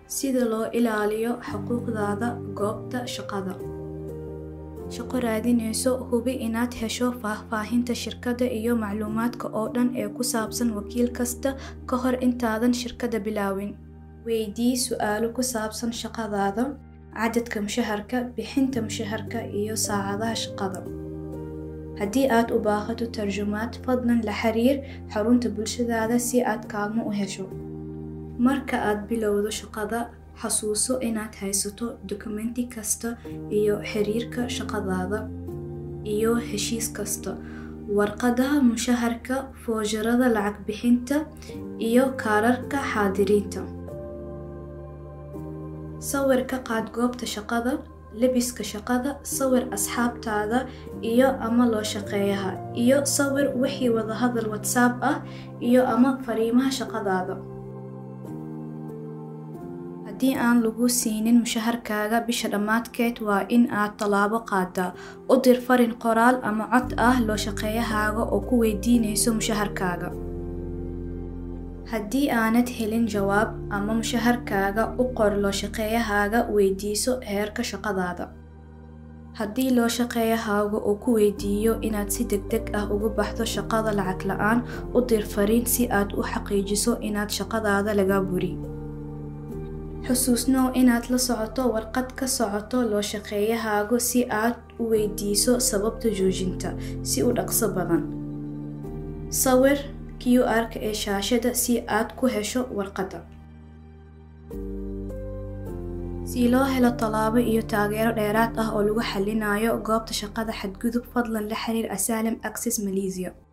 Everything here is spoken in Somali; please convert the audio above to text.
sida loo ilaaliyo xuquuqdaada goobta shaqada shaqo raadinayso hubi inaad hesho faahfaahinta shirkadda iyo macluumaadka oo dhan ee ku saabsan wakiil kasta ka hor intaadan shirkadda bilaawin weydii su-aalo ku saabsan shaqadaada cadadka mushaharka bixinta mushaharka iyo saacadaha shaqada haddii aad u baahato tarjumaad fadlan la xiriir xarunta bulshadaada si aad kaalmo u hesho marka aad bilowdo shaqada xasuuso inaad haysato dokumenti kasta iyo xiriirka shaqadaada iyo heshiis kasta warqadaha mushaharka foojarada lacag bixinta iyo kaararka xaadiriinta sawir ka qaad goobta shaqada lebiska shaqada sawir asxaabtaada iyo ama loo shaqeeyaha iyo sawir wixii wadahadal whatsapp ah iyo ama fariimaha shaqadaada haddii aan lagu siinin mushaharkaaga bisha dhammaadkeed waa in aad tallaabo qaadaa u dir farin qoraal ama cod ah loo shaqeeyahaaga oo ku weydiinayso mushaharkaaga haddii aanad helin jawaab ama mushaharkaaga u qor loo shaqeeyahaaga weydiiso heerka shaqadaada haddii loo shaqeeyahaaga uu ku weydiiyo inaad si deg deg ah uga baxdo shaqada lacag la-aan u dir fariin si aad u xaqiijiso inaad shaqadaada laga buri xusuusnow inaad la socoto warqad ka socoto loo shaqeeyahaaga si aad u weydiiso sababta joojinta si u dhaqso badan sawir q r-ka ee shaashada si aad ku hesho warqadda si loo helo tallaabo iyo taageero dheeraad ah oo lagu xalinayo goobta shaqada xadgudub fadlan la xiriir asylum access malaysia